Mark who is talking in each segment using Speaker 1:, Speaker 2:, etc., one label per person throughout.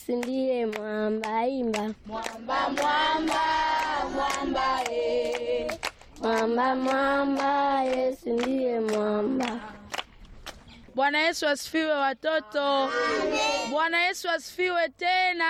Speaker 1: ndiye mwamba imba
Speaker 2: Mwamba, mwamba, mwamba, eh.
Speaker 1: mwamba mwamba Yesu ndiye mwamba.
Speaker 2: Bwana Yesu asifiwe watoto. Bwana Yesu asifiwe tena.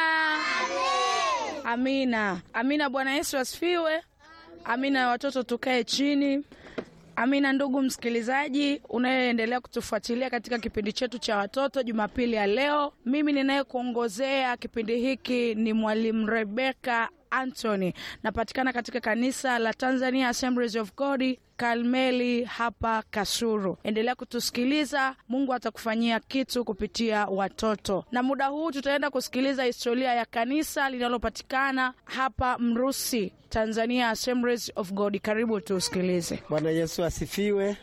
Speaker 2: Amina. Amina. Bwana Yesu asifiwe. Amina. Watoto tukae chini. Amina. Ndugu msikilizaji unayeendelea kutufuatilia katika kipindi chetu cha watoto Jumapili ya leo, mimi ninayekuongozea kipindi hiki ni mwalimu Rebeka Anthony. Napatikana katika kanisa la Tanzania Assemblies of God Karmeli hapa Kasuru. Endelea kutusikiliza, Mungu atakufanyia kitu kupitia watoto. Na muda huu tutaenda kusikiliza historia ya kanisa linalopatikana hapa Mrusi, Tanzania Assemblies of God. Karibu tusikilize.
Speaker 3: Bwana Yesu asifiwe.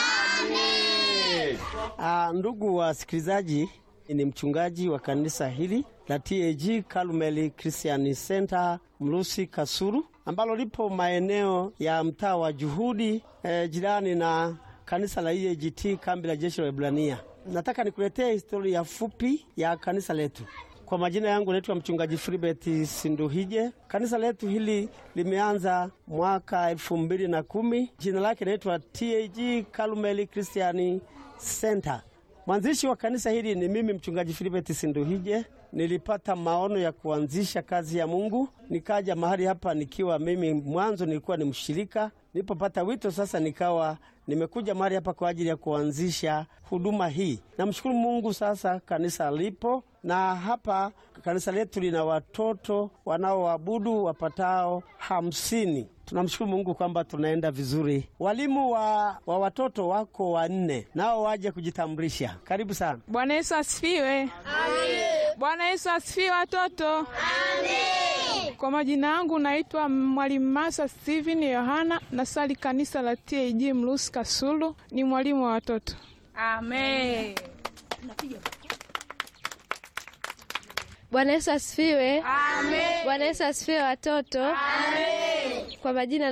Speaker 3: Ah, ndugu wasikilizaji, ni mchungaji wa kanisa hili la TAG Karmeli Christian Center Mrusi Kasuru, ambalo lipo maeneo ya mtaa wa Juhudi eh, jirani na kanisa la EAGT kambi la jeshi la Ibrania. Nataka nikuletee historia fupi ya kanisa letu. Kwa majina yangu naitwa mchungaji Filibert Sinduhije. Kanisa letu hili limeanza mwaka elfu mbili na kumi. Jina lake naitwa TAG Karmeli Christian Center. Mwanzishi wa kanisa hili ni mimi mchungaji Filibert Sinduhije. Nilipata maono ya kuanzisha kazi ya Mungu, nikaja mahali hapa nikiwa mimi mwanzo nilikuwa ni mshirika. Nilipopata wito sasa, nikawa nimekuja mahali hapa kwa ajili ya kuanzisha huduma hii. Namshukuru Mungu, sasa kanisa lipo na hapa kanisa letu lina watoto wanaoabudu wapatao hamsini. Tunamshukuru Mungu kwamba tunaenda vizuri. Walimu wa, wa watoto wako wanne, nao waje kujitambulisha. Karibu sana.
Speaker 4: Bwana Yesu asifiwe. Bwana Yesu asifiwe watoto. Kwa majina yangu naitwa Mwalimu Masa Steven Yohana, nasali kanisa la TAG Mlusi Kasulu, ni mwalimu wa watoto.
Speaker 2: Amen.
Speaker 1: Bwana Yesu asifiwe. Bwana Yesu asifiwe watoto. Kwa majina